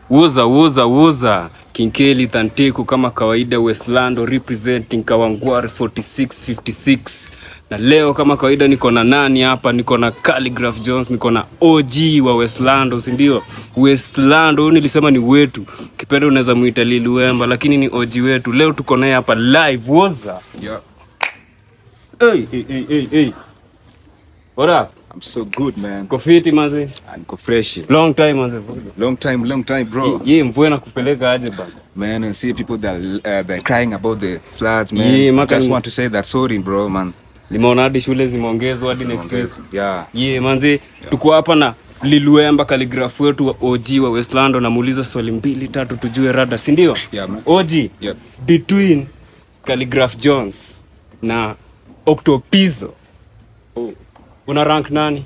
Wuza wuza wuza Kinkeli Tantiku kama kawaida Westlando representing Kawangware 4656 na leo kama kawaida niko na nani hapa niko na Calligraph Jones niko na OG wa Westlando si ndio Westlando huyu nilisema ni wetu kipenda unaweza muita Lil Wemba lakini ni OG wetu leo tuko naye hapa live wuza Yeah, hey, hey, hey, hey, hey. What up? I'm so good, man. Kofiti manzi And go fresh. long time manzi Long time, long time, bro. ye mvue na kupeleka aje bana Man, and see people that uh, they're crying about the floods, man. Yeah, I maka- just want to say that sorry, bro, man. limeona hadi shule zimeongezwa hadi next week Yeah. ye manzi tuko hapa na liluemba kaligrafu wetu wa og wa westlando namuuliza swali mbili tatu tujue rada si ndio Yeah, man. og Yep. between Calligraph jones na octopizo Oh. una rank nani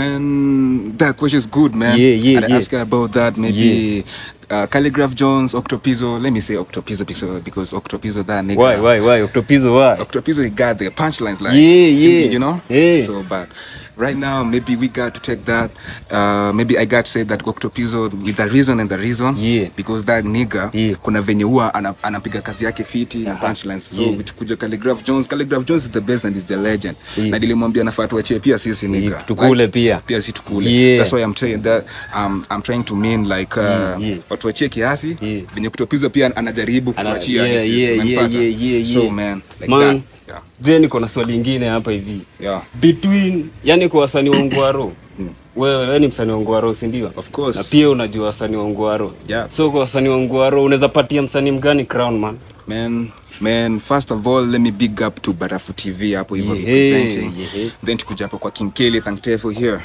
Man, that question is good, man. Yeah, yeah, I'd yeah. ask you about that. Maybe uh, Calligraph Jones, Octopizzo. Let me say Octopizzo because, because Octopizzo, that nigga. why why why octopizo why Octopizzo, he got the punchlines, like Yeah, you- yeah. you know. Yeah. So, but right now, maybe we got to take that. Uh, maybe I got to say that Octopizzo with the reason and the reason. Yeah. Because that nigga, Yeah. kuna venye huwa ana- anapiga kazi yake fiti na Aha. punchlines. So Yeah. vitukuja Calligraph Jones, Calligraph Jones is the best and is the legend. Yeah. Na nilimwambia nafaa tuachie pia sisi nigga. Yeah, tukule pia. Pia si tukule. Yeah. That's why I'm saying that um, I'm trying to mean like uh, Yeah, yeah. watuachie kiasi Yeah. venye Octopizzo pia anajaribu Ana- kutuachia yeah, sisi, yeah, unanipata? yeah, yeah, yeah, So yeah. man, like Man, that. Yeah. je niko na swali ingine hapa hivi Yeah. between yani kwa wasanii wa ngwaro wewe wewe ni msanii wa ngwaro si ndio Of course. na pia unajua wasanii wa ngwaro Yeah. so kwa wasanii wa ngwaro unaweza patia msanii mgani crown man Man, man, first of all, let me big up to Barafu TV hapo hivyo Yeah, representing. yeah. Then tukuja hapo kwa King Kelly, thankful here.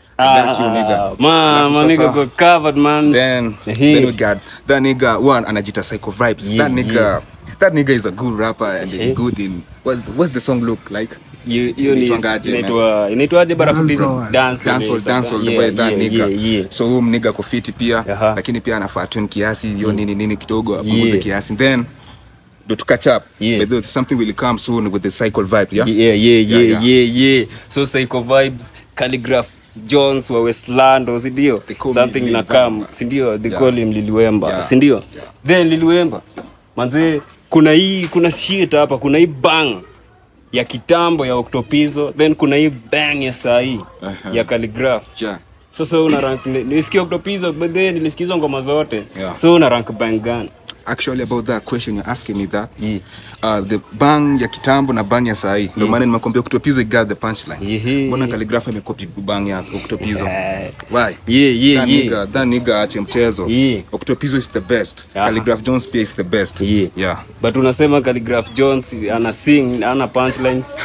I got you, nigga. man Alafu man nigga sasa- got covered man Then, Ehe. then we got that nigga one anajita Psycho Vibes. Yeah, that nigga, yeah. that nigga is a good rapper and Ehe. good in what's what's the song look like? hiyo hiyo ni Inaitwangaje, man? inaitwa inaitwaje barafu TV Dancehall. dance Dancehall, dancehall, the way that nigga. yeah, yeah. So huyu nigga kufiti pia Aha. lakini pia anafaa tune kiasi hiyo nini nini kidogo apunguze Yeah. kiasi then do to catch up. Yeah. But there's something will come soon with the cycle vibe, yeah? yeah, yeah, yeah, Yeah, yeah, yeah. so psycho vibes calligraph jones wa westlando sindio They call me something Lil na Wemba. kam sindio they Yeah. call him liliwemba Yeah. sindio Yeah. then liliwemba manze kuna hii kuna shit hapa kuna hii bang ya kitambo ya octopizo then kuna hii bang ya sahii Aha. ya calligraph Yeah. sasa una rank ni- nilisikia octopizo but then nilisikiza ngoma zote Yeah. so una rank bang gani Actually about that question you're asking me that. Yeah. Uh, the bang ya kitambo na bang ya sahi ndio maana nimekwambia Octopizzo got the punchlines. Yeah. Mbona Calligraph imekopi bang ya Octopizzo? Yeah. Why? Yeah, yeah, that yeah. nigga, that nigga ache mchezo. Yeah. Octopizzo is the best. Aha. Calligraph Jones pia is the best. Yeah. Yeah. but unasema calligraph jones ana sing ana punchlines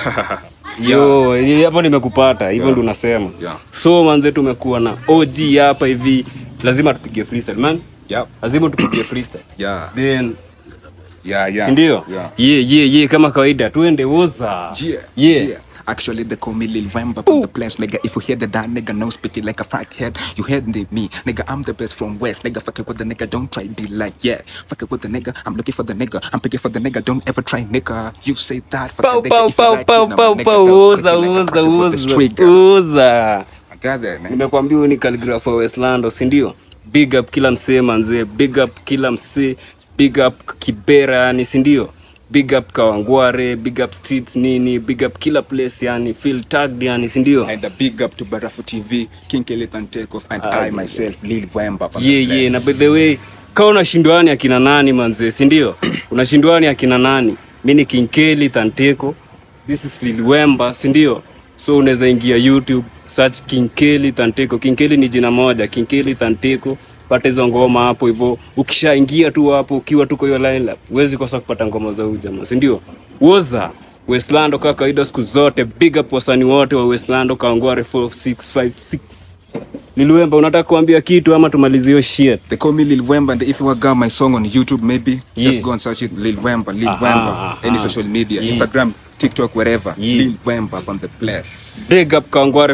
yo ye- hapo nimekupata hivyo Yeah. ndo unasema Yeah. so manze tumekuwa na og hapa hivi lazima tupige freestyle man Yep. lazima tupige freestyle Yeah. then Yeah, yeah. sindio Yeah. ye ye ye kama kawaida tuende woza Yeah, yeah. yeah. Actually, they call me Lil Vamp up on the place, nigga. If you hear the that nigga, no spitty like a fat head. You heard me, nigga. I'm the best from West, nigga. Fuck it with the nigga, don't try be like yeah. Fuck it with the nigga, I'm looking for the nigga. I'm picking for the nigga, don't ever try nigga. You say that, fuck Pau, the pau, nigga. If you pau, like pau, it, now, pau, nigga, pau, don't uza, spit it like a uza, fuck it with the uza, street guy. uza. I got that, man. nimekwambia huyu ni calligraph wa westlando sindio big up kila msee manzee big up kila msee big up kibera yani sindio big up kawangware big up streets nini big up kila place yani feel tagged yani sindio And a big up to Barafu TV, King Kelly and Takeoff, and Ah, I yeah, myself, Lil Vamp up on yeah, the yeah. na place. by the way ka unashindwani akina nani manzee sindio unashindwani akina nani mi ni kinkeli tanteko this is liliwemba sindio so unaweza ingia youtube search kinkeli tanteko kinkeli ni jina moja kinkeli tanteko pata hizo ngoma hapo hivyo ukishaingia tu hapo ukiwa tuko hiyo lineup huwezi kosa kupata ngoma za huyu jamaa sindio woza westlando kaa kawaida siku zote big up wasani wote wa westlando kaongware 4656 Liliwemba, unataka kuambia kitu ama tumalizie hiyo shit? They call me Lil Wemba, and if you got my song on YouTube, maybe Yeah. just go and search it, Lil Wemba, Lil Aha, Wemba, aha. any social media, Yeah. Instagram, TikTok, wherever. Yeah. Lil Wemba up on the place. Big up Kangware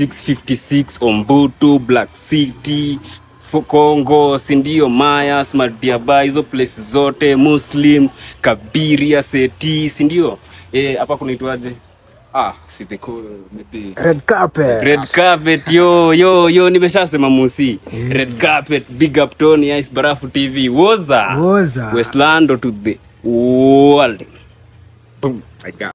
4656 Ombutu, Black City, Fo- Congo, sindio, Mayas, Madiaba, hizo place zote, Muslim, Kabiria, Seti, sindio? Eh, hapa kunaitwaje? Ah, see they call maybe red carpet red carpet yo yo yo nimeshasema musi red carpet big up tony ice barafu tv woza woza westlando to the world boom. I got